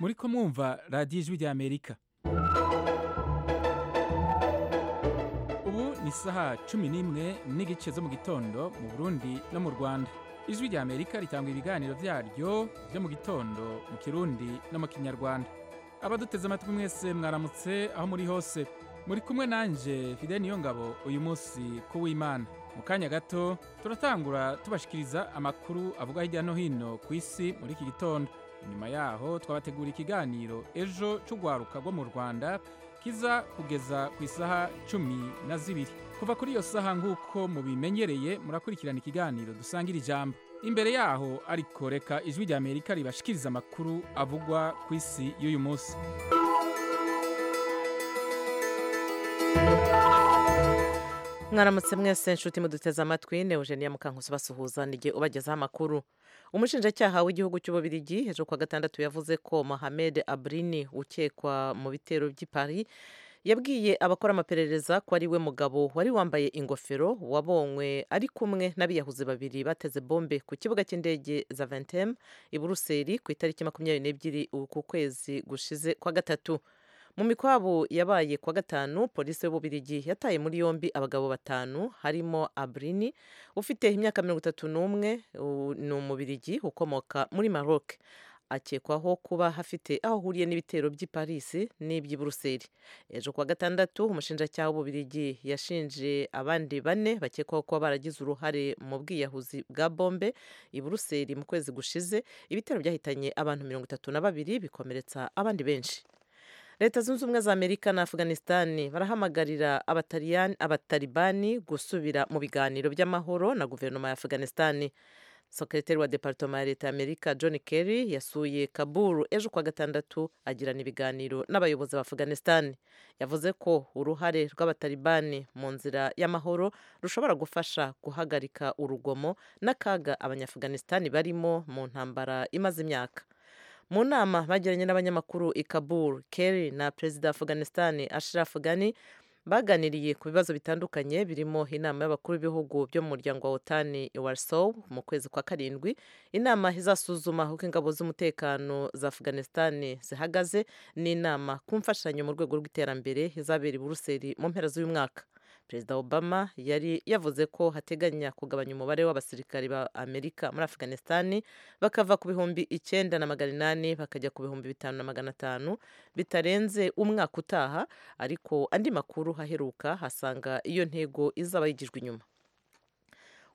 muri ko mwumva radiyo ijwi ry'amerika ubu ni isaha cumi n'imwe n'igice zo mu gitondo mu burundi no mu rwanda ijwi ry'amerika ritanga ibiganiro byaryo byo mu gitondo mu kirundi no mu kinyarwanda abaduteze amatwi mwese mwaramutse aho muri hose muri kumwe nanjye fide niyo ngabo uyu munsi ku w'imana mu kanya gato turatangura tubashikiriza amakuru avuga hirya no hino ku isi muri iki gitondo nyuma yaho twabategura ikiganiro ejo cy'urwaruka rwo mu rwanda kiza kugeza ku isaha cumi na zibiri kuva kuri iyo saha nk'uko mubimenyereye murakurikirana ikiganiro dusangira ijambo imbere yaho ariko reka ijwi ry'amerika ribashikiriza amakuru avugwa ku isi y'uyu munsi mwaramutse mwese inshuti muduteze amatwi ni eugenia mukankusi basuhuza nige ubagezaho amakuru umushinjacyaha w'igihugu cy'ububirigi ejo kuwa gatandatu yavuze ko mohamed abrini ukekwa mu bitero by'i paris yabwiye abakora amaperereza ko ari we mugabo wari wambaye ingofero wabonywe ari kumwe n'abiyahuzi babiri bateze bombe ku kibuga cy'indege za ventem i buruseli ku itariki makumyabiri n'ebyiri uku kwezi gushize kwa gatatu mu mikwabu yabaye kuwa gatanu polisi y'ububirigi yataye muri yombi abagabo batanu harimo abrini ufite imyaka mirongo itatu n'umwe ni umubirigi ukomoka muri maroc akekwaho kuba hafite aho ahuriye n'ibitero by'i paris n'iby'i buruseli ejo kuwa gatandatu umushinjacyaha w'ububirigi yashinje abandi bane bakekwaho kuba baragize uruhare mu bwiyahuzi bwa bombe i buruseli mu kwezi gushize ibitero byahitanye abantu mirongo itatu na babiri bikomeretsa abandi benshi leta zunze ubumwe za amerika na afghanistan barahamagarira abatalibani gusubira mu biganiro by'amahoro na guverinoma ya afghanistan sekreteri wa departoma ya leta ya amerika john kerry yasuye kaburu ejo kuwa gatandatu agirana ibiganiro n'abayobozi ba afghanistan yavuze ko uruhare rw'abatalibani mu nzira y'amahoro rushobora gufasha guhagarika urugomo n'akaga abanyafghanistan barimo mu ntambara imaze imyaka mu nama bagiranye n'abanyamakuru i kabul kerry na perezida wa afghanistan ashraf ghani baganiriye ku bibazo bitandukanye birimo inama y'abakuru b'ibihugu byo mu muryango wa otani i warsaw mu kwezi kwa karindwi inama izasuzuma uko ingabo z'umutekano za afghanistan zihagaze n'inama ku mfashanyo mu rwego rw'iterambere izabera i buruseli mu mpera z'uyu mwaka perezida obama yari yavuze ko hateganya kugabanya umubare w'abasirikari ba amerika muri afghanistan bakava ku bihumbi icyenda na magana inani bakajya ku bihumbi bitanu na magana atanu bitarenze umwaka utaha ariko andi makuru aheruka hasanga iyo ntego izaba yigijwe inyuma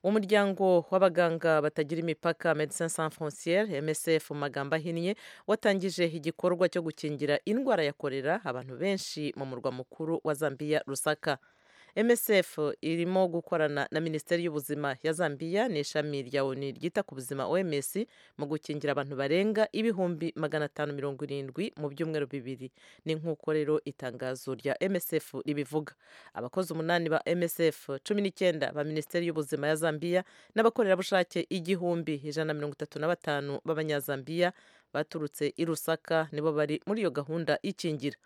umuryango w'abaganga batagira imipaka medecin sans frontiere msf mu magambo ahinnye watangije igikorwa cyo gukingira indwara ya korera abantu benshi mu murwa mukuru wa zambiya rusaka msf irimo gukorana na minisiteri y'ubuzima ya zambiya n'ishami rya oni ryita ku buzima oms mu gukingira abantu barenga ibihumbi magana atanu mirongo irindwi mu byumweru bibiri ni nk'uko rero itangazo rya msf ribivuga abakozi umunani ba msf cumi n'icyenda ba minisiteri y'ubuzima ya zambiya n'abakorerabushake igihumbi ijana na mirongo itatu na batanu b'abanyazambiya baturutse i rusaka nibo bari muri iyo gahunda y'ikingira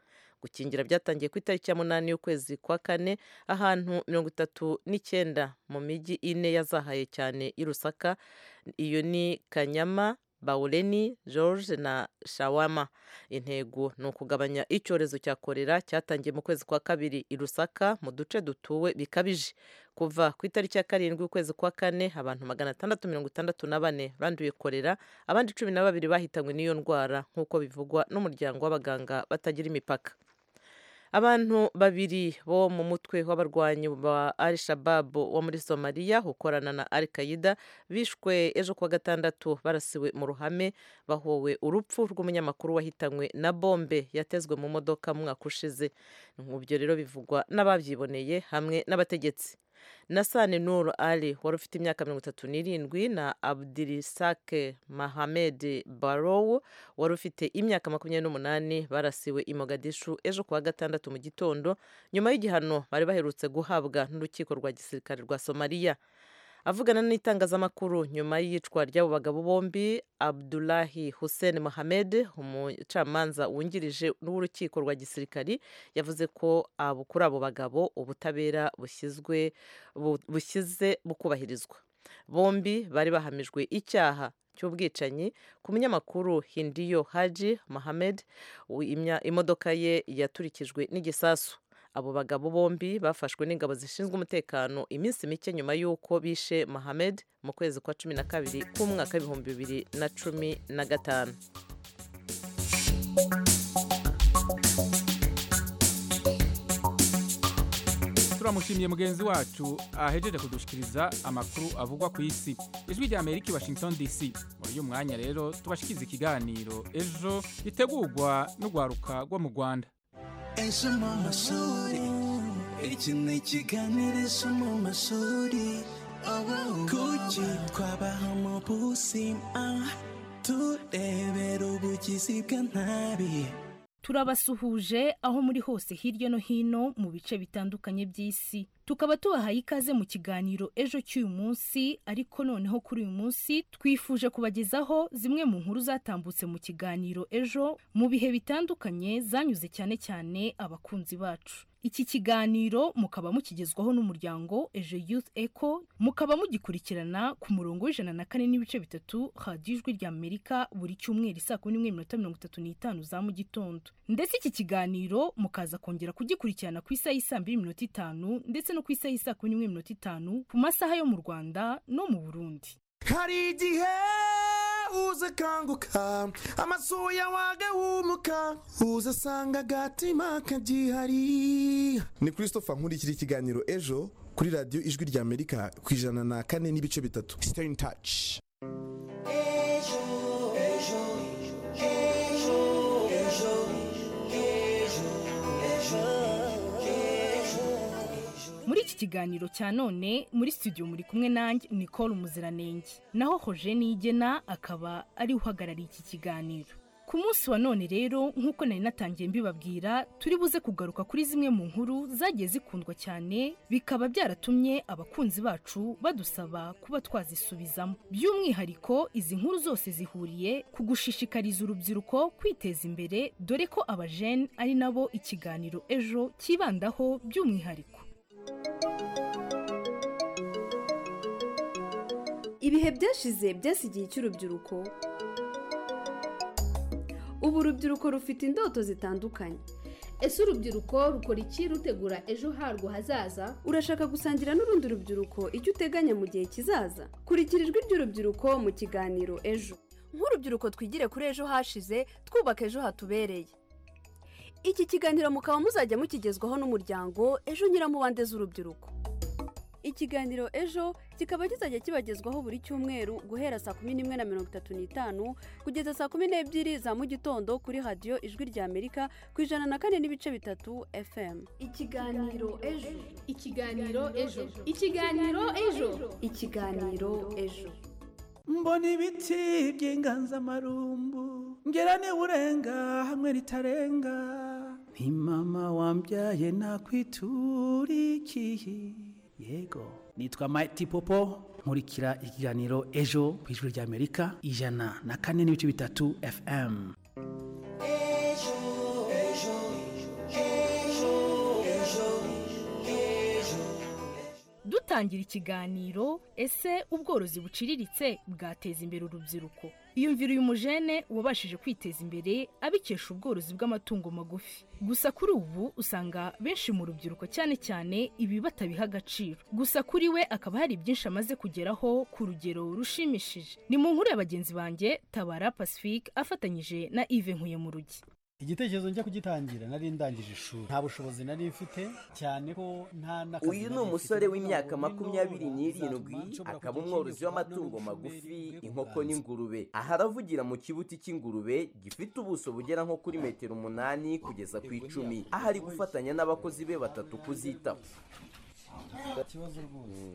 gukingira byatangiye ku itariki ya munani y'ukwezi kwa kane ahantu mirongo itatu n'icyenda mu mijyi ine yazahaye cyane i rusaka iyo ni kanyama bawureni george na shawama intego ni ukugabanya icyorezo cya korera cyatangiye mu kwezi kwa kabiri i rusaka mu duce dutuwe bikabije kuva ku itariki ya karindwi ukwezi kwa kane abantu magana atandatu mirongo itandatu na bane banduye korera abandi cumi na babiri bahitanywe n'iyo ndwara nk'uko bivugwa n'umuryango w'abaganga batagira imipaka abantu babiri bo mu mutwe w'abarwanyi ba al shabab wo muri somaliya ukorana na al qaida bishwe ejo kuwa gatandatu barasiwe mu ruhame bahowe urupfu rw'umunyamakuru wahitanywe na bombe yatezwe mu modoka mu mwaka ushize nk'ibyo rero bivugwa n'ababyiboneye hamwe n'abategetsi nasane nur ali wari ufite imyaka mirongo itatu n'irindwi na abdirisake mahamed barow wari ufite imyaka makumyabiri n'umunani barasiwe i mogadishu ejo kuwa gatandatu mu gitondo nyuma y'igihano bari baherutse guhabwa n'urukiko rwa gisirikare rwa somaliya avugana n'itangazamakuru nyuma y'iyicwa ry'abo bagabo bombi abdulahi hussein mohamed umucamanza wungirije n'urukiko rwa gisirikari yavuze ko kuri abo bagabo ubutabera bushyizwe bushyize bukubahirizwa bombi bari bahamijwe icyaha cy'ubwicanyi ku munyamakuru hindiyo haji mohamed u- imya- imodoka ye yaturikijwe n'igisasu abo bagabo bombi bafashwe n'ingabo zishinzwe umutekano iminsi mike nyuma y'uko bishe mohamed mu kwezi kwa cumi na kabiri k'umwaka w'ibihumbi bibiri na cumi na gatanu turamushimiye mugenzi wacu ahejeje kudushikiriza amakuru avugwa ku isi ijwi rya amerika i washington dc muri uyu mwanya rero tubashikiriza ikiganiro ejo gitegurwa n'urwaruka rwo mu rwanda ejo mu mashuri iki ni ikiganiro ejo mu mashuri kuki twabaha mu buzima turebera ubugizi bwa nabi turabasuhuje aho muri hose hirya no hino mu bice bitandukanye by'isi tukaba tubahaye ikaze mu kiganiro ejo cy'uyu munsi ariko noneho kuri uyu munsi twifuje kubagezaho zimwe mu nkuru zatambutse mu kiganiro ejo mu bihe bitandukanye zanyuze cyane cyane abakunzi bacu iki kiganiro mukaba mukigezwaho n'umuryango ejo youth eco mukaba mugikurikirana ku murongo w'ijana na kane n'ibice bitatu radiyo ijwi rya amerika buri cyumweru isaa kumi n'imwe n'iminota mirongo itatu n'itanu za mu gitondo ndetse iki kiganiro mukaza kongera kugikurikirana ku isaha y'isaa mbiri n'iminota itanu ndetse no ku isaha y'isaa kumi n'imwe n'iminota itanu ku masaha yo mu rwanda no mu burundi hari igihe uza akanguka amasuya wagahumuka uza asanga agatima kagihari ni christopher nkurikira ikiganiro ejo kuri radiyo ijwi rya amerika ku ijana na kane n'ibice bitatu stay in touch muri iki kiganiro cya none muri studio muri kumwe nanjye nicole umuziranenge naho hoje nigena akaba ari we uhagarariye iki kiganiro ku munsi wa none rero nk'uko nari natangiye mbibabwira turi buze kugaruka kuri zimwe mu nkuru zagiye zikundwa cyane bikaba byaratumye abakunzi bacu badusaba kuba twazisubizamo by'umwihariko izi nkuru zose zihuriye ku gushishikariza urubyiruko kwiteza imbere dore ko abajene ari nabo ikiganiro ejo cyibandaho by'umwihariko ibihe byashize byasigiye icy'urubyiruko ubu urubyiruko rufite indoto zitandukanye ese urubyiruko rukora iki rutegura ejo harwo hazaza urashaka gusangira n'urundi rubyiruko icyo uteganya mu gihe kizaza kurikira ijwi ry'urubyiruko mu kiganiro ejo nk'urubyiruko twigire kuri ejo hashize twubaka ejo hatubereye iki kiganiro mukaba muzajya mukigezwaho n'umuryango ejo nyiramubande z'urubyiruko ikiganiro ejo kikaba kizajya kibagezwaho buri cyumweru guhera saa kumi n'imwe na mirongo itatu n'itanu kugeza saa kumi n'ebyiri za mu gitondo kuri radiyo ijwi rya amerika ku ijana na kane n'ibice bitatu fm ikiganiro ejo ikiganiro ejo ikiganiro ikiganiro ejo. ejo ikiganiro ejo mbona ibiti by'inganzamarumbu ngera urenga hamwe ritarenga nti mama wambyaye nakwiturikiye yego nitwa Mighty Popo nkurikira ikiganiro ejo ku ijwi rya Amerika ijana na kane n'ibice bitatu FM dutangira ikiganiro ese ubworozi buciriritse bwateza imbere urubyiruko yumvira uyu mujene wabashije kwiteza imbere abikesha ubworozi bw'amatungo magufi gusa kuri ubu usanga benshi mu rubyiruko cyane cyane ibi batabiha agaciro gusa kuri we akaba hari byinshi amaze kugeraho ku rugero rushimishije ni mu nkuru ya bagenzi banjye tabara pacifique afatanyije na ive nkuye mu rugi igitekerezo njya kugitangira nari ndangije ishuri nta bushobozi nari mfite cyane ko nta n'akazi uyu ni nari umusore mfite. w'imyaka None makumyabiri none n'irindwi bizatuma nshobora akaba kugira umworozi ikindi w'amatungo gisobanuro magufi n'umushomeri inkoko w'ubuganza. n'ingurube aha aravugira mu kibuti cy'ingurube gifite ubuso bugera nko kuri metero umunani kugeza ku icumi aho ari gufatanya n'abakozi be batatu kuzitaho ikibazo rwose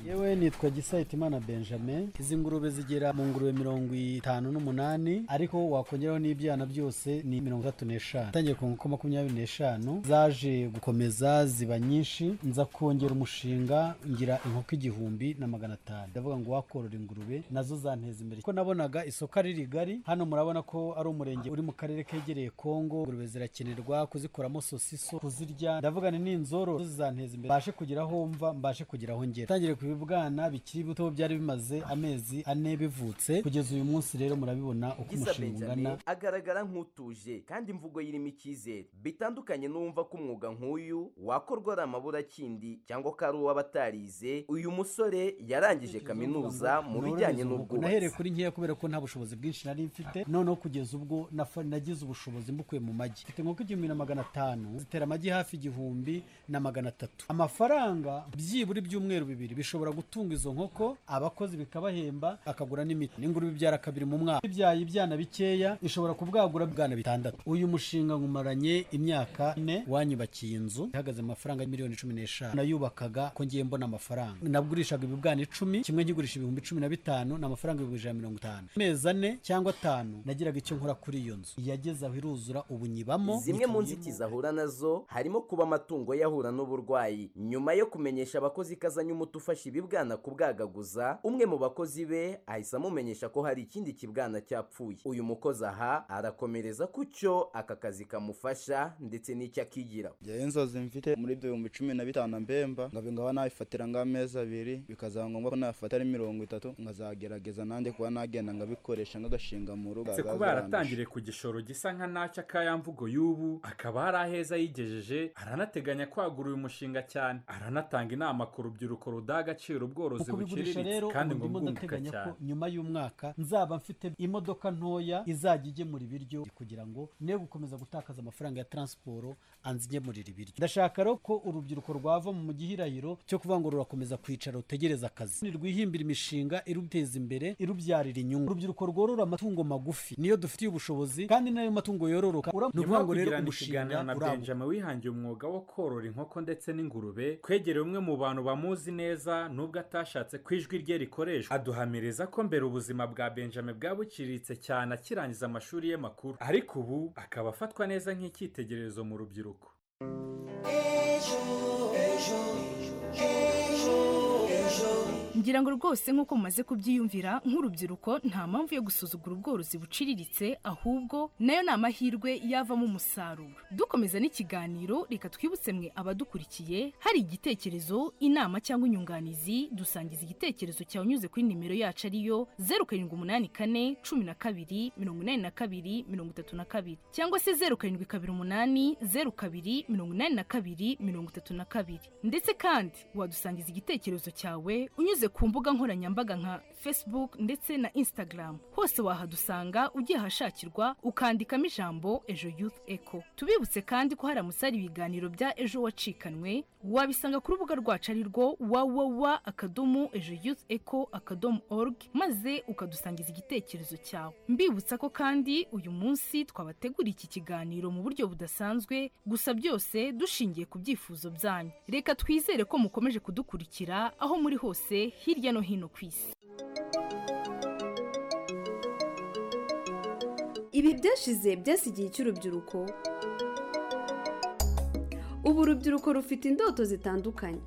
yewe nitwa gisayitimana benjamin izi ngurube zigera mu ngurube mirongo itanu n'umunani ariko wakongeraho n'ibyana byose ni mirongo itatu n'eshanu tangiye ku nkoko makumyabiri n'eshanu zaje gukomeza ziba nyinshi nza kongera umushinga ngira inkoko igihumbi na magana atanu ndavuga ngo wakorora ingurube nazo zanteza imbere kuko nabonaga isoko ari rigari hano murabona ko ari umurenge uri mu karere kegereye kongo ingurube zirakenerwa kuzikoramo sosiso kuzirya ndavuga ni n'inzoro zizanteza imbere mbashe kugeraho aho mva mbashe kugira aho ngera tangire ku bibwana bikiri bito byari bimaze amezi ane bivutse kugeza uyu munsi rero murabibona uko giza umushinga ungana benjamin agaragara nk'utuje kandi imvugo yirimo icyizere bitandukanye n'uwumva ko umwuga nk'uyu wakorwa ari amaburakindi cyangwa ko ari uw'abatarize uyu musore yarangije kaminuza mu bijyanye nahereye n'ubwubatsi kuri nkeya kubera ko nta bushobozi bwinshi nari mfite noneho kugeza ubwo nafa- nagize ubushobozi mbukuye mu magi mfite inkoko igihumbi na magana atanu zitera amagi hafi igihumbi na magana atatu amafaranga byibura ibyumweru bibiri bishobora gutunga izo nkoko abakozi bikabahemba akagura n'imiti n'ingurube ibyara kabiri mu mwaka ibyaye ibyana bikeya ishobora kubwagura ibwana bitandatu uyu mushinga nkumaranye imyaka ine wanyubakiye inzu ihagaze amafaranga miliyoni cumi n'eshanu nayubakaga ko ngiye mbona amafaranga nagurishaga ibibwana icumi kimwe nkigurisha ibihumbi cumi na bitanu ni amafaranga ibihumbi ijana na mirongo itanu amezi ane cyangwa atanu nagiraga icyo nkora kuri iyo nzu yageze aho iruzura ubu nyibamo zimwe mu nzitizi ahura nazo harimo kuba amatungo yahura n'uburwayi nyuma yo kumenyesha abakozi ko azanye umuti ufasha ibibwana kubwagaguza umwe mu bakozi be ahise amumenyesha ko hari ikindi kibwana cyapfuye uyu mukozi aha arakomereza ku cyo aka kazi kamufasha ndetse n'icyo akigira njyewe inzozi mfite muri ibyo bihumbi cumi na bitanu mbemba nkaba nkaba nabifatira nk'amezi abiri bikazaba ngombwa ko nafata ari mirongo itatu nkazagerageza nanjye kuba nagenda nkabikoresha nk'agashinga mu rugo uretse kuba yaratangiriye ku gishoro gisa nka nacyo akayamvugo y'ubu akaba hari aheza yigejeje aranateganya kwagura uyu mushinga cyane aranatanga inama ku rubyiruko rudaha agaciro ubworozi mu kubigurisha rero buciriritse kandi ngo ubu ndimo bwunguka ndateganya ko cyane nyuma y'umwaka nzaba mfite imodoka ntoya izajya igemura ibiryo kugira ngo ne gukomeza gutakaza amafaranga ya taransiporo anze igemurira ibiryo ndashaka rero ko urubyiruko rwava mu gihirahiro cyo kuvuga ngo rurakomeza kwicara rutegereza akazi rwihimbira imishinga iruteza imbere irubyarira inyungu urubyiruko rworora amatungo magufi niyo dufitiye ubushobozi kandi n'ayo matungo yororoka Ura- ni nyuma ukuvuga yo ngo rero kugirana umushinga ikiganiro na urabuka benjamin wihangiye umwuga wo korora inkoko ndetse n'ingurube twegereye umwe mu bantu bamuzi neza nubwo atashatse ko ijwi rye rikoreshwa aduhamiriza ko mbere ubuzima bwa benjamin bwabuciriritse cyane akirangiza amashuri ye makuru ariko ubu akaba afatwa neza nk'icyitegererezo mu rubyiruko ngira ngo rwose nk'uko mumaze kubyiyumvira nk'urubyiruko nta mpamvu yo gusuzugura ubworozi buciriritse ahubwo nayo ni amahirwe yavamo umusaruro dukomeza n'ikiganiro reka twibutse mwe abadukurikiye hari igitekerezo inama cyangwa inyunganizi dusangiza igitekerezo cyawe unyuze kuri nimero yacu ariyo zeru karindwi umunani kane cumi na kabiri mirongo inani na kabiri mirongo itatu na kabiri cyangwa se zeru karindwi kabiri umunani zeru kabiri mirongo inani na kabiri mirongo itatu na kabiri ndetse kandi wadusangiza igitekerezo cyawe unyuze ku mbuga nkoranyambaga nka facebook ndetse na instagram hose wahadusanga ugiye ahashakirwa ukandikamo ijambo ejo youth eco tubibutse kandi ko haramutse hari ibiganiro bya ejo wacikanwe wabisanga ku rubuga rwacu ari rwo wawawa akadomo ejo youth eco akadomo org maze ukadusangiza igitekerezo cyawe mbibutsa ko kandi uyu munsi twabateguriye iki kiganiro mu buryo budasanzwe gusa byose dushingiye ku byifuzo byanyu reka twizere ko mukomeje kudukurikira aho muri hose hirya no hino ku isi ibi byashize byasigiye icy'urubyiruko ubu urubyiruko rufite indoto zitandukanye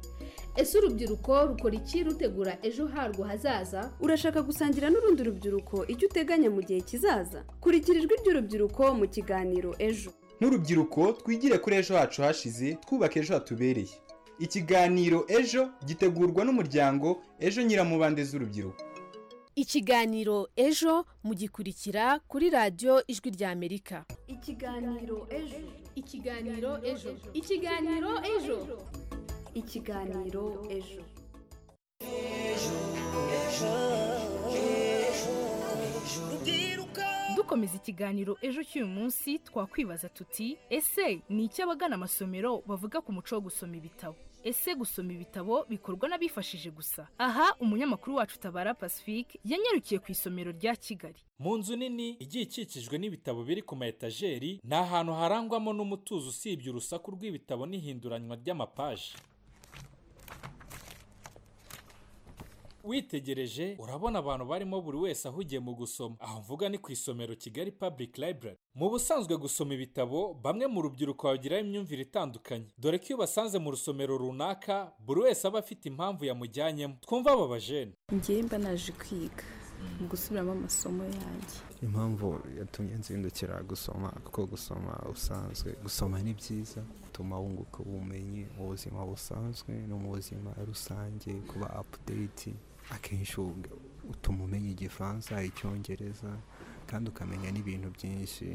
ese urubyiruko rukora iki rutegura ejo harwo hazaza urashaka gusangira n'urundi rubyiruko icyo uteganya mu gihe kizaza kurikira ijwi ry'urubyiruko mu kiganiro ejo nk'urubyiruko twigire kuri ejo hacu hashize twubake ejo hatubereye ikiganiro ejo gitegurwa n'umuryango ejo nyiramubande z'urubyiruko ikiganiro ejo mugikurikira kuri radiyo ijwi ry'amerika ikiganiro ejo ikiganiro ejo ikiganiro ejo ikiganiro ejo dukomeza ikiganiro ejo cy'uyu munsi twakwibaza tuti ese ni iki abagana amasomero bavuga ku muco wo gusoma ibitabo ese gusoma ibitabo bikorwa n'abifashije gusa aha umunyamakuru wacu tabara pacifique yanyarukiye ku isomero rya kigali mu nzu nini igiye ikikijwe n'ibitabo biri ku ma etajeri ni ahantu harangwamo n'umutuzo usibye urusaku rw'ibitabo n'ihinduranywa ry'amapaji witegereje urabona abantu barimo buri wese ahugiye mu gusoma aho mvuga ni ku isomero kigali public library mu busanzwe gusoma ibitabo bamwe mu rubyiruko bagiraho imyumvire itandukanye dore ko iyo basanze mu rusomero runaka buri wese aba afite impamvu yamujyanyemo twumva aba bajene njyewe mba naje kwiga mu gusubiramo amasomo yanjye impamvu yatumye nzindukira gusoma kuko gusoma usanzwe gusoma ni byiza bituma wunguka ubumenyi mu buzima busanzwe no mu buzima rusange kuba apudeyiti akenshi utuma umenya igifaransa icyongereza kandi ukamenya n'ibintu byinshi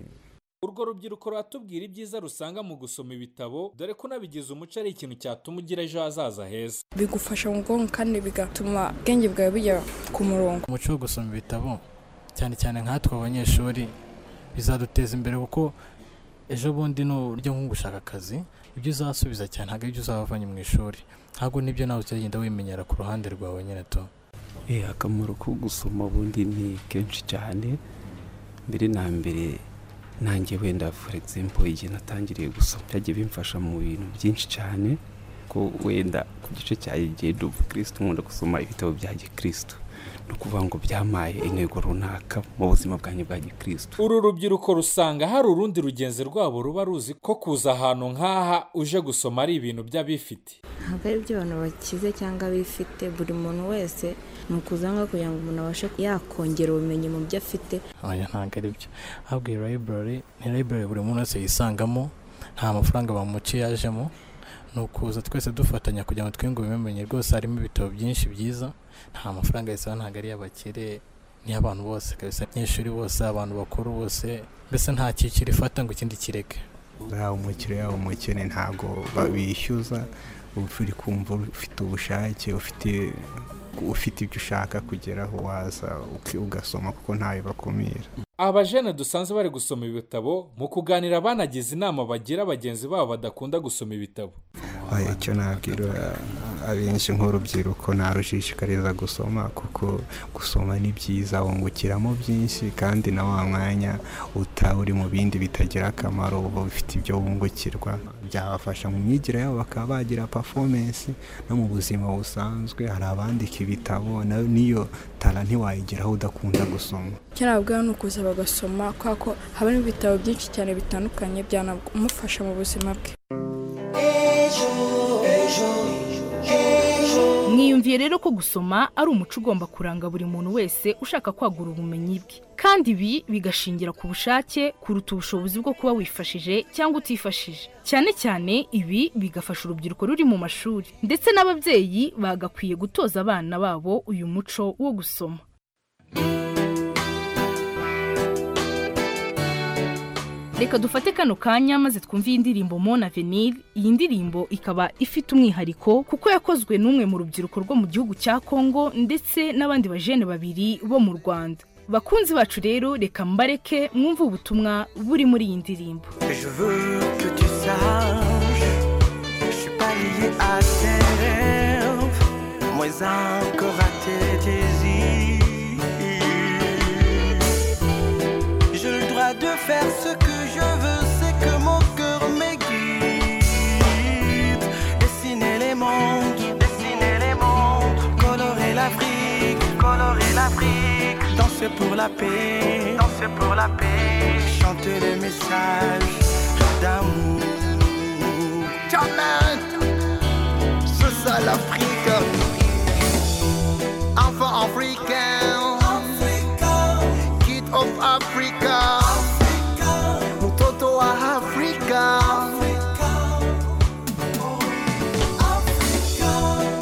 urwo rubyiruko ruratubwira ibyiza rusanga mu gusoma ibitabo dore ko unabigize umuco ari ikintu cyatuma ugira ejo hazaza heza bigufasha mu bwonko kandi bigatuma ubwenge bwawe bujya ku murongo umuco wo gusoma ibitabo cyane cyane nkatwe abanyeshuri bizaduteza imbere kuko ejo bundi ni uburyo nko gushaka akazi ibyo uzasubiza cyane ntabwo ibyo uzavanye mu ishuri ntabwo nibyo nawe uzagenda wimenyera ku ruhande rwawe nyine to akamaro ko gusoma ubundi ni kenshi cyane mbere na mbere nanjye wenda for example igihe natangiriye gusoma byagiye bimfasha mu bintu byinshi cyane ko wenda ku gice cya gendo kirisitu nkunda gusoma ibitabo bya gikirisitu ni ukuvuga ngo byamaye intego runaka mu buzima bwanjye bwa gikirisitu uru rubyiruko rusanga hari urundi rugenzi rwabo ruba ruzi ko kuza ahantu nk'aha uje gusoma ari ibintu by'abifite ntabwo ari iby'abantu bakize cyangwa bifite buri muntu wese ni ukuzanga kugira ngo umuntu abashe yakongera ubumenyi mu byo afite oya ntabwo ari byo ahubwo iyi library ni library buri muntu wese yisangamo nta mafaranga bamuciye yajemo ni ukuza twese dufatanya kugira ngo twiyungure ubumenyi rwose harimo ibitabo byinshi byiza nta mafaranga yisaba ntabwo ari iy'abakire n'iy'abantu bose kabisa abanyeshuri bose abantu bakuru bose mbese nta cyiciro ifata ngo ikindi kireke yaba umukire yaba umukene ntabwo babishyuza uri kumva ufite ubushake ufite ufite ibyo ushaka kugeraho waza ugasoma kuko ntawe bakumira aba jene dusanzwe bari gusoma ibitabo mu kuganira banagize inama bagira bagenzi babo badakunda gusoma ibitabo icyo nabwira abenshi nk'urubyiruko narushishikariza gusoma kuko gusoma ni byiza wungukiramo byinshi kandi na wa mwanya utaba uri mu bindi bitagira akamaro uba bifite ibyo wungukirwa byabafasha mu myigire yabo bakaba bagira pafomensi no mu buzima busanzwe hari abandika ibitabo n'iyo tara ntiwayigeraho udakunda gusoma icyo nabwira ni ukuza bagasoma kubera ko habamo ibitabo byinshi cyane bitandukanye byanamufasha mu buzima bwe mwiyumviye rero ko gusoma ari umuco ugomba kuranga buri muntu wese ushaka kwagura ubumenyi bwe kandi ibi bigashingira ku bushake kuruta ubushobozi bwo kuba wifashije cyangwa utifashije cyane cyane ibi bigafasha urubyiruko ruri mu mashuri ndetse n'ababyeyi bagakwiye gutoza abana babo uyu muco wo gusoma reka dufate kano kanya maze twumve iyi ndirimbo mona avenir iyi ndirimbo ikaba ifite umwihariko kuko yakozwe n'umwe mu rubyiruko rwo mu gihugu cya kongo ndetse n'abandi bajene babiri bo mu rwanda bakunzi bacu rero reka mbareke mwumve ubutumwa buri muri iyi ndirimbo de faire ce que je veux, c'est que mon cœur m'aiguise. Dessiner les mondes, dessiner les mondes, colorer l'Afrique, colorer l'Afrique, danser pour la paix, danser pour la paix, chanter les messages d'amour. Jamais, c'est ça l'Afrique. Enfant africain, kid of Africa.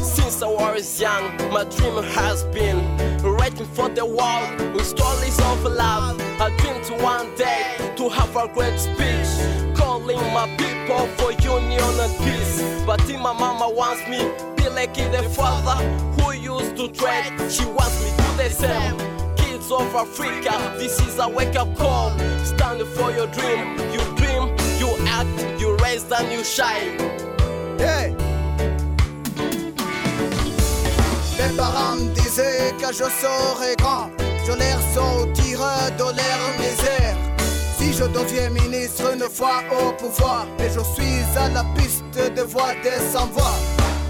since I was young, my dream has been writing for the world with stories of love. I dream to one day to have a great speech, calling my people for union and peace. But if my mama wants me, be like the father who used to tread. She wants me to the same. Kids of Africa, this is a wake up call. Stand for your dream. You dream, you act, you raise and you shine. Hey. Mes parents me disaient que je serais grand. Je les ressortirais de leur misère. Si je deviens ministre une fois au pouvoir, et je suis à la piste de voix des sans-voix.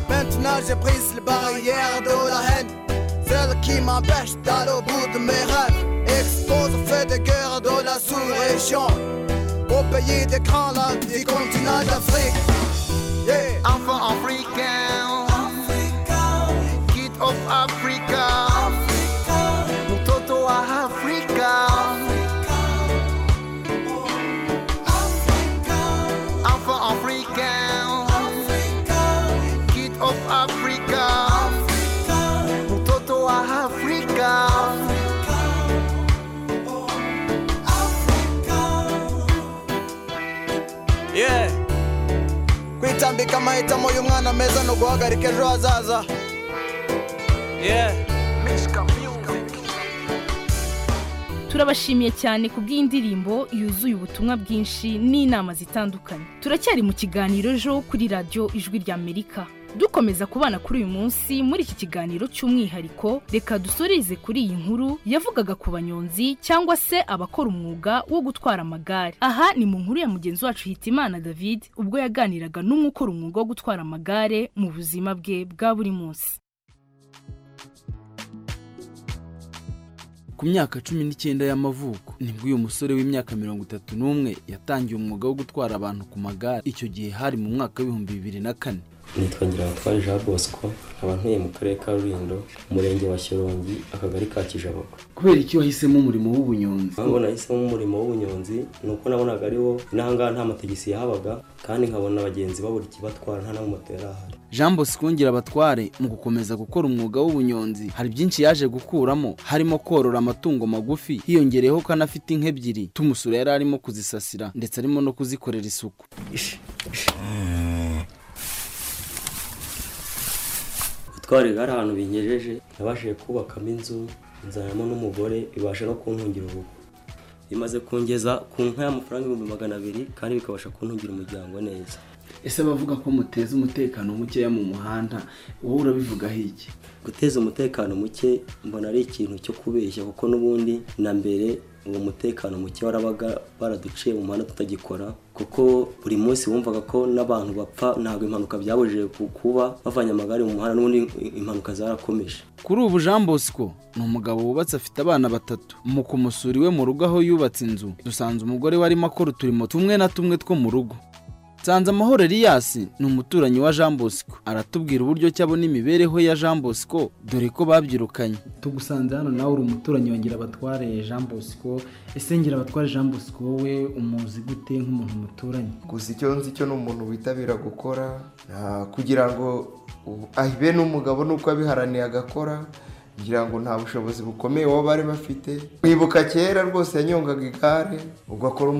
Maintenant je brise les barrières de la haine, celle qui m'empêche d'aller au bout de mes rêves. Expose au feu de guerre de la sous-région, au pays des grands lacs du continent d'Afrique. Yeah. Enfant africain. of Africa. Africa. Mtoto utambika amahitamo y'umwana meza ni uguhagarika ejo hazaza turabashimiye cyane ku bw'indirimbo yuzuye ubutumwa bwinshi n'inama zitandukanye turacyari mu kiganiro ejo kuri radiyo ijwi ry'amerika dukomeza kubana kuri uyu munsi muri iki kiganiro cy'umwihariko reka dusoreze kuri iyi nkuru yavugaga ku banyonzi cyangwa se abakora umwuga wo gutwara amagare aha ni mu nkuru ya mugenzi wacu hitimana david ubwo yaganiraga n'umwe ukora umwuga wo gutwara amagare mu buzima bwe bwa buri munsi ku myaka cumi n'icyenda y'amavuko nibwo uyu musore w'imyaka mirongo itatu n'umwe yatangiye umwuga wo gutwara abantu ku magare icyo gihe hari mu mwaka w'ibihumbi bibiri na kane nitwagira abatwari jean bosco nkaba ntuye mu karere ka rulindo umurenge wa shyorongi akagari ka kijaboko kubera iki wahisemo umurimo w'ubunyonzi mpamvu nahisemo umurimo w'ubunyonzi ni uko nabonaga ariwo n'ahangaha nta matagisi yahabaga kandi nkabona abagenzi babura ikibatwara nta n'amamoto yari ahari jean bosco ngira abatware mu gukomeza gukora umwuga w'ubunyonzi hari byinshi yaje gukuramo harimo korora amatungo magufi hiyongereyeho ko anafite inka ebyiri tumusura yari arimo kuzisasira ndetse arimo no kuzikorera isuku gutwara igare ahantu binyejeje nabashije kubakamo inzu nzanamo n'umugore bibasha no kuntungira urugo bimaze kungeza ku nka y'amafaranga ibihumbi magana abiri kandi bikabasha kuntungira umuryango neza ese abavuga ko muteza umutekano mukeya mu muhanda wowe urabivugaho iki guteza umutekano muke mbona ari ikintu cyo kubeshya kuko n'ubundi na mbere uwo mutekano muke warabaga baraduciye mu muhanda tutagikora kuko buri munsi wumvaga ko n'abantu bapfa ntabwo impanuka byabujije kuba bavanye amagare mu muhanda n'ubundi impanuka zarakomeje kuri ubu jean bosco ni umugabo wubatse afite abana batatu mu kumusura iwe mu rugo aho yubatse inzu dusanze umugore we arimo akora uturimo tumwe na tumwe two mu rugo nsanze amahoro eliyasi ni umuturanyi wa jean bosco aratubwira uburyo ki abona imibereho ya jean bosco dore ko babyirukanye tugusanze hano nawe uri umuturanyi wa ngirabatware jean bosco ese ngirabatware jean bosco wowe umuzi gute nk'umuntu muturanyi gusa icyo nzi cyo ni umuntu witabira gukora kugira ngo ahibe n'umugabo nuko abiharaniye agakora kugira ngo nta bushobozi bukomeye baba bari bafite mwibuka kera rwose yanyongaga igare ugakora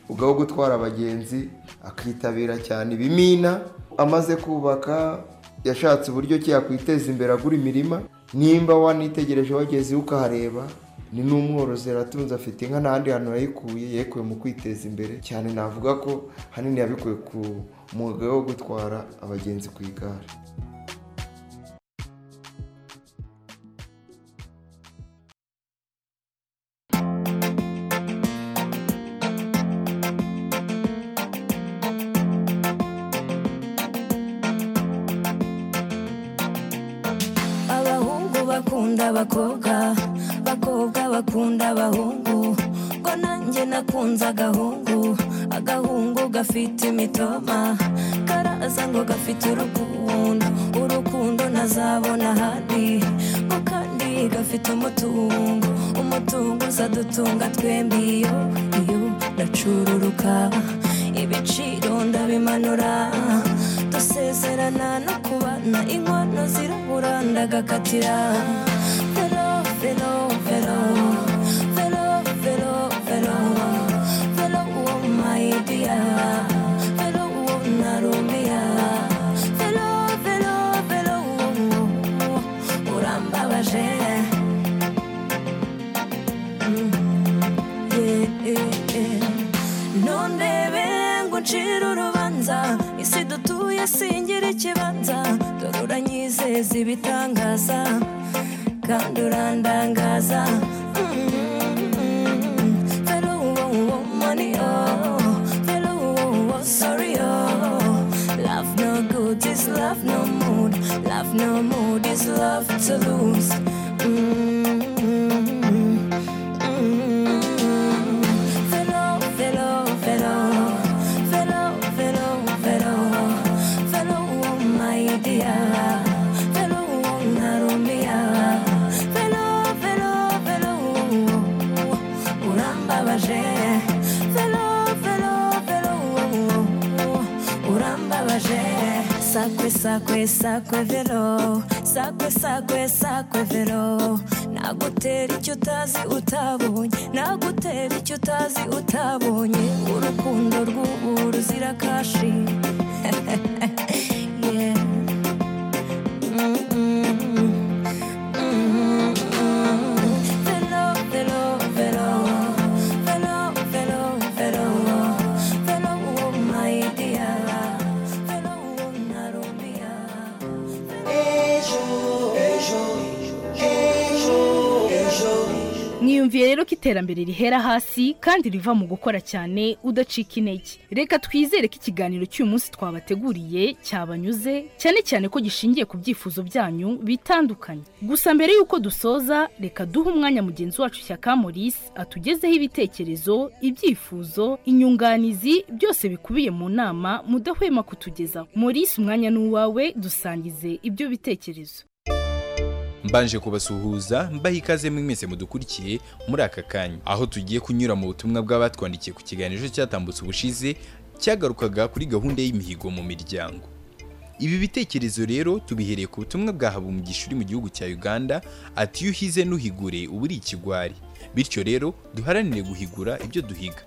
ubwo gutwara abagenzi akitabira cyane ibimina amaze kubaka yashatse uburyo ki yakwiteza imbere agura imirima nimba wanitegereje wageze ukahareba ni n'umworozi aratunze afite inka n'ahandi hantu yayikuye yekuye mu kwiteza imbere cyane navuga ko hanini yabikuye ku mwuga wo gutwara abagenzi ku igare bakunda abakobwa bakobwa bakunda abahungu ngo nanjye nakunze agahungu agahungu gafite imitoma karaza ngo gafite urukundo urukundo nazabona ahandi ngo kandi gafite umutungo umutungo uzadutunga twembi iyo iyo ndacururuka ibiciro ndabimanura dusezerana no kubana inkono zirabura ndagakatira vero vero vero vero vero vero vero uwo mayidiya vero uwo narumiya vero vero vero uwo urambabaje nundebe ngo ucire urubanza isi dutuye singira ikibanza dore uranyizeza ibitangaza kandi urandangaza vero uwo uwo mani o vero uwo uwo sorry o love no good is love no mood love no mood is love to lose sakwe sakwe sakwe vero sakwe sakwe sakwe vero nagutera icyo utazi utabonye nagutera icyo utazi utabonye urukundo rw'ubu ruzira kashi Yeah. Mm-mm. Mm-mm. Velo, velo, velo. Velo, velo, velo. Velo, oh, my dear. Velo, oh, Narubia. niyumviye rero ko iterambere rihera hasi kandi riva mu gukora cyane udacika intege reka twizere ko ikiganiro cy'uyu munsi twabateguriye cyabanyuze cyane cyane ko gishingiye ku byifuzo byanyu bitandukanye gusa mbere y'uko dusoza reka duhe umwanya mugenzi wacu Shyaka Maurice atugezeho ibitekerezo ibyifuzo inyunganizi byose bikubiye mu nama mudahwema kutugezaho Maurice umwanya ni uwawe dusangize ibyo bitekerezo mbanje kubasuhuza mbaha ikaze mwese mudukurikiye muri aka kanya aho tugiye kunyura mu butumwa bw'abatwandikiye ku kiganiro cyatambutse ubushize cyagarukaga kuri gahunda y'imihigo mu miryango ibi bitekerezo rero tubihereye ku butumwa bwa habumugisha uri mu gihugu cya uganda ati iyo uhize ntuhigure uba uri ikigwari bityo rero duharanire guhigura ibyo duhiga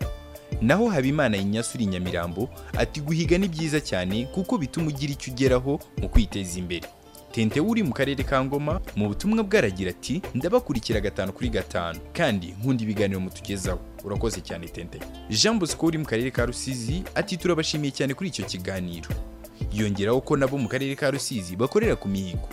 naho habimana inyasu uri i nyamirambo ati guhiga ni byiza cyane kuko bituma ugira icyo ugeraho mu kwiteza imbere tente uri mu karere ka ngoma mu butumwa bwaragira ati ndabakurikira gatanu kuri gatanu kandi nkunda ibiganiro mutugezaho urakoze cyane tente jean bosco uri mu karere ka rusizi ati turabashimiye cyane kuri icyo kiganiro yongeraho ko nabo mu karere ka rusizi bakorera ku mihigo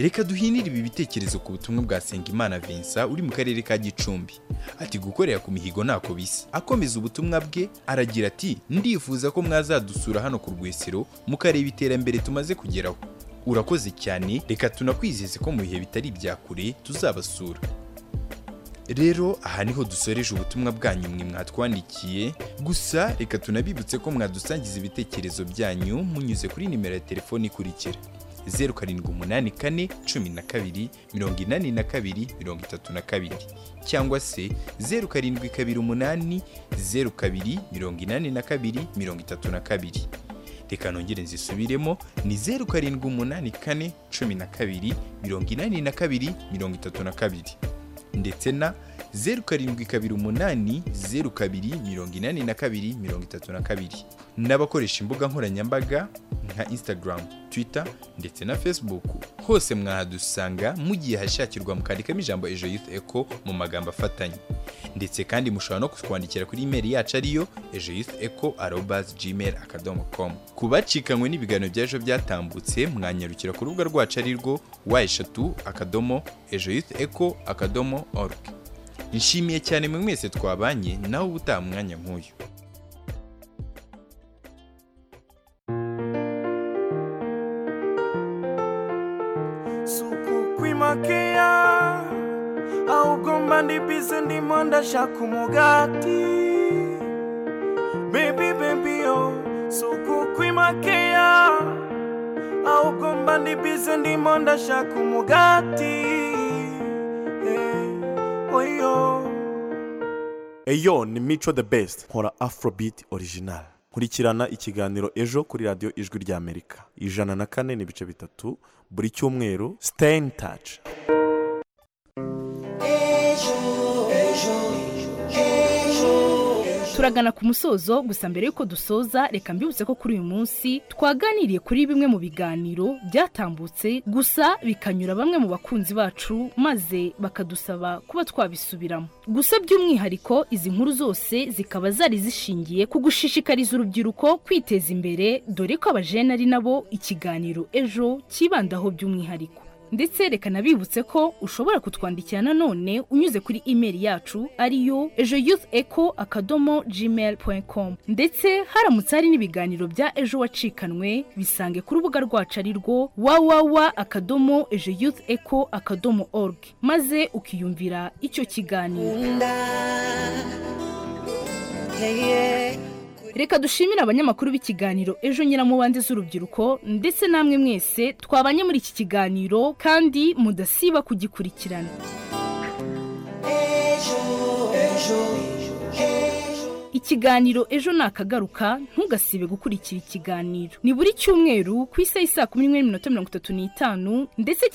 reka duhinire ibi bitekerezo ku butumwa bwa Sengimana Vincent uri mu karere ka Gicumbi ati gukorera ku mihigo ntako bisa akomeza ubutumwa bwe aragira ati ndifuza ko mwazadusura hano ku rwesero mukareba iterambere tumaze kugeraho urakoze cyane reka tunakwizeze ko mu bihe bitari ibya kure tuzabasura rero aha niho dusoreje ubutumwa bwanyu mwe mwatwandikiye gusa reka tunabibutse ko mwadusangiza ibitekerezo byanyu munyuze kuri nimero ya telefoni ikurikira zeru karindwi umunani kane cumi na kabiri mirongo inani na kabiri mirongo itatu na kabiri cyangwa se zeru karindwi kabiri umunani zeru kabiri mirongo inani na kabiri mirongo itatu na kabiri reka nongere nzisubiremo ni zeru karindwi umunani kane cumi na kabiri mirongo inani na kabiri mirongo itatu na kabiri ndetse na zeru karindwi kabiri umunani zeru kabiri mirongo inani na kabiri mirongo itatu na kabiri n'abakoresha imbuga nkoranyambaga nka instagram twitter ndetse na facebook hose mwahadusanga mugiye hashakirwa mukandikamo ijambo ejo youth eco mu magambo afatanye ndetse kandi mushobora no kutwandikira kuri imeri yacu ariyo ejo youth eco arobas gmail akadomo com ku bacikanywe n'ibiganiro by'ejo byatambutse mwanyarukira ku rubuga rwacu arirwo wa eshatu akadomo ejo youth eco akadomo org nshimiye cyane mwe mwese twabanye nawe ubutaha umwanya nk'uyu kwimakea ahubwo ndibize ndimo ndashaka umugati bebi bebi yo suku kwimakea ahubwo mba ndibize ndimo ndashaka umugati eh, oyo eyo ni mico the best nkora afrobeat original nkurikirana ikiganiro ejo kuri radiyo ijwi ry'amerika ijana na kane n'ibice bitatu buri cyumweru stay in touch turagana ku musozo gusa mbere y'uko dusoza reka mbibutse ko kuri uyu munsi twaganiriye kuri bimwe mu biganiro byatambutse gusa bikanyura bamwe mu bakunzi bacu maze bakadusaba kuba twabisubiramo gusa by'umwihariko izi nkuru zose zikaba zari zishingiye ku gushishikariza urubyiruko kwiteza imbere dore ko abajene ari nabo ikiganiro ejo cyibandaho by'umwihariko ndetse reka nabibutse ko ushobora kutwandikira nanone unyuze kuri imeri yacu ariyo ejo youth eco akadomo gmail com ndetse haramutse hari n'ibiganiro bya ejo wacikanwe bisange ku rubuga rwacu ari rwo wawawa akadomo ejo youth eco akadomo org maze ukiyumvira icyo kiganiro reka dushimire abanyamakuru b'ikiganiro ejo nyiramubande z'urubyiruko ndetse namwe mwese twabanye muri iki kiganiro kandi mudasiba kugikurikirana ikiganiro ejo nakagaruka ntugasibe gukurikira ikiganiro ni buri cyumweru ku isaha y'i saa kumi n'imwe n'iminota mirongo itatu n'itanu ndetse